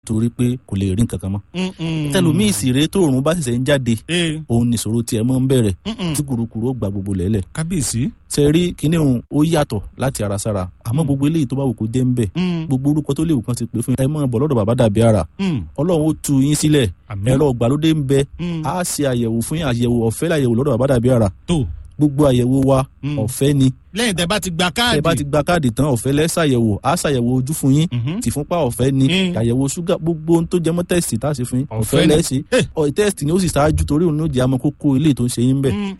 torí pé kò lè rí nǹkan kan mọ́ tẹlumíì sì rèé tóòrùn bá ṣẹ̀ṣẹ̀ ń jáde òun nìṣòro tiẹ̀ mọ́ ń bẹ̀rẹ̀ tí kùrukùru ó gba gbogbo lẹ́lẹ̀ kábíyèsí. ṣe rí kíní òun ó yàtọ̀ láti ara sára àmọ́ gbogbo eléyìí tó bá wù kó jẹ́ ń bẹ̀ gbogbo orúkọ tó léwu kan ti pè fún ẹ mọ́ bọ̀ lọ́dọ̀ bàbá dàbí ara ọlọ́run ó tu yín sílẹ̀ ẹ̀rọ ìgbàlódé ń bẹ á ṣe àyẹ̀wò fún yín àyẹ̀wò ọ̀fẹ́ láyẹ̀wò lọ́dọ̀ bàbá dàbí ara tó gbogbo àyẹ̀wò wa ọ̀fẹ́ ni lẹ́yìn tẹ́ bá ti gba káàdì. tẹ́ bá ti gba káàdì tán ọ̀fẹ́ lẹ́ ṣàyẹ̀wò á ṣàyẹ̀wò ojú fún yín tìfúnpá ọ̀fẹ́ ni àyẹ̀wò ṣúgà gbogbo ohun tó jẹ mọ́ tẹ́sítì tá a ṣe fún yín ọ̀fẹ́ lẹ́ ṣe ọ̀ tẹ́sítì ni ó sì ṣáájú torí òun ló jẹ́ àmọ́ kókó ilé tó ń ṣe yín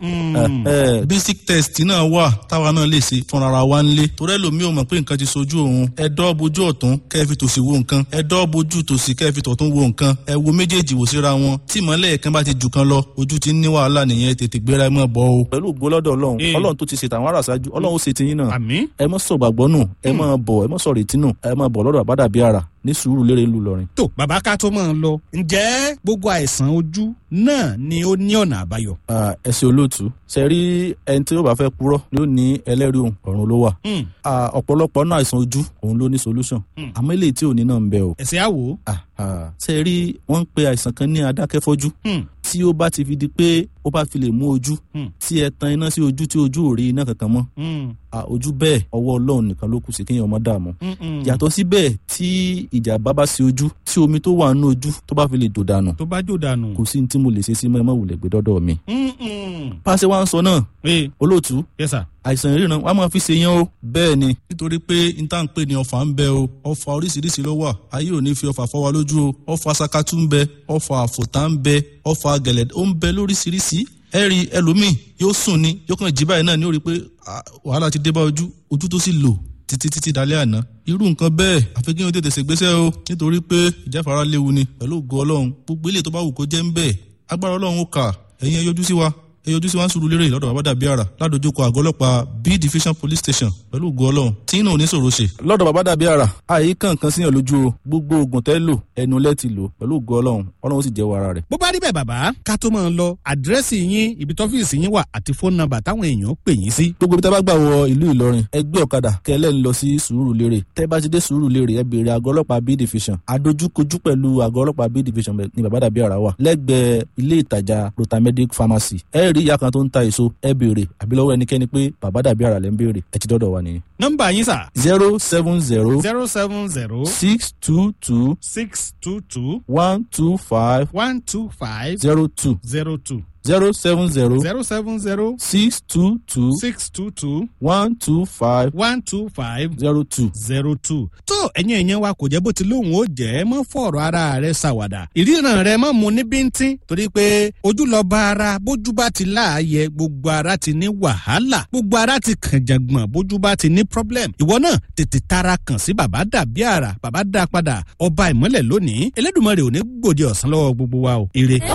bẹ̀. basic test náà wà táwa náà lè ṣe fúnra wa nílé torí ẹlòmíì ò mọ̀ pé nǹkan ti sojú òun ẹ dọ́ bojú ọ̀tún kẹ́ ẹ fi tòsì wo nǹkan ẹ dọ́ bojú tòsì kẹ́ ẹ fi tọ̀tún wo nǹkan ẹ wo méjèèjì wò síra wọn tí ìmọ̀lẹ̀ kan bá ti jù kan lọ ojú ti ń ní wàhálà nìyẹn tètè gbéra ẹ mọ̀ bọ́ o. pẹ̀lú ògbólọ́dọ̀ ọlọ́run ọlọ́run tó ti ṣètò àwọn aráàsájú ọlọ́run ó ṣe tiyín náà àmín. ẹ mọ sọ gbàgbọ́ nù ẹ mọ bọ̀ ẹ mọ sọ retí nù ẹ mọ bọ̀ lọ́dọ̀ àbádàbí ara ní sùúrù lérè ńlú lọrin. tó bàbá ká tó máa ń lọ ǹjẹ́ gbogbo àìsàn ojú náà ni ó ní ọ̀nà àbáyọ. ẹ ṣe olóòtú ṣe rí ẹni tí ó bá fẹ́ purọ́ ni ó ní ẹlẹ́rìí òun ọ̀run ló wà. ọ̀pọ̀lọpọ̀ náà àìsàn ojú òun ló ní solution àmọ́ eléyìí tí ò ní náà ń bẹ o. ẹ̀sẹ̀ àwò. ṣe rí wọ́n ń pe àìsàn kan ní adákẹ́fọ́jú tí ó bá ti fi di pé ó bá fi lè mú ojú tí ẹ tan iná sí ojú tí ojú ò rí iná kankan mọ́ ojú bẹ́ẹ̀ ọwọ́ ọlọ́run nìkan ló kù sí kéèyàn ọmọ dààmú yàtọ̀ síbẹ̀ tí ìjàmbá bá sí ojú tí omi tó wà nínú ojú tó bá fi lè jò dànù tó bá jò dànù. kò sí ní tí mo lè ṣe sí mọ́ ẹ má wulẹ̀ gbé dọ́dọ̀ mi. pàṣẹ wa ń sọ náà olóòtú yes sir. àìsàn ìríran wa máa fi ṣe yẹn o. bẹ́ẹ̀ ni nítorí pé n tá n pè ní ọfà ń bẹ o ọfà oríṣiríṣi ló wà ayé ò ní fi ọfà fọ́ wa lójú o ọfà sakatu ń bẹ ọfà àfòtá ń bẹ ọfà gẹ̀lẹ̀ ó ń bẹ lóríṣiríṣi ẹ rí ẹlòmíì yóò sùn ni yóò kàn jí báyìí náà ní ó rí i pé wàhálà ti dé bá ojú ojú tó sì lò títí títí dalẹ́ àná irú nǹkan bẹ́ẹ̀ àfi kí wọ́n tètè ṣègbésẹ̀ o nítorí pé ìjáfara léwu ni pẹ̀lú ògo ọlọ́run gbogbo ilé tó bá wù kó jẹ́ ń bẹ́ẹ̀ agbára ọlọ́run ó kà ẹ̀yin ẹ yọjú sí wa ẹ yọjú sí wa ń sùúrù lérè lọ́dọ̀ bàbá dàbí àrà ládojúkọ àgọ́ ọlọ́pàá b division police station pẹ̀lú ògo ọlọ́run tí náà ò ní sòro ṣe. lọ́dọ̀ bàbá dàbí àrà àyè kankan síyàn lójú o gbogbo oògùn tẹ́ lò ẹnu lẹ́ ti lò pẹ̀lú ògo ọlọ́run ọlọ́run ó sì jẹ́wọ́ ara rẹ̀. bó bá rí bẹ́ẹ̀ bàbá ká tó máa lọ àdírẹ́sì yín ibi tọ́fíìsì yín wà àti fóònù nọ́mbà táwọn èèyàn pè yín sí. gbogbo ibi tẹ́ bá gbà wọ ìlú ìlọrin ẹ gbé ọ̀kadà kẹlẹ́ ń lọ sí sùúrù lérè tẹ́ bá ti dé sùúrù lérè ẹ béèrè àgọ́ ọlọ́pàá b division adójúkojú pẹ̀lú àgọ́ ọlọ́pàá b division ní bàbá dàbí àrà wà lẹ́gbẹ̀ẹ́ ilé ìtajà rotamedic pharmacy ẹ rí ìyá kan tó ń ta èso ẹ béèrè àbí lọ́wọ́ ẹnikẹ́ni pé bàbá dàbí àrà lẹ́ ń béèrè ẹ ti dọ́dọ̀ wa nìyẹn. nọ́mbà yín sà. zero seven zero zero seven zero six two two six two two one two five one two five zero two zero two zero seven zero zero seven zero six two two six two two one two five one two five zero two. zero two. tó ẹ̀yin ẹ̀yẹn wa kò jẹ́ bó ti lóhùn ó jẹ́ mọ́ fọ̀rọ̀ ara rẹ̀ ṣàwàdà ìríran rẹ̀ mọ́ mu ní bíntín torí pé ojú lọ bá ara bójú bá ti láàyè gbogbo ara ti ní wàhálà gbogbo ara ti kàn jàngbọ̀n bójú bá ti ní problem ìwọ náà tètè tara kàn sí bàbá dàbí àrà bàbá dá padà ọba ìmọ́lẹ̀ lónìí Elédùmarè ò ní gbòde ọ̀sán lọ́wọ́ gbogbo wa o ire.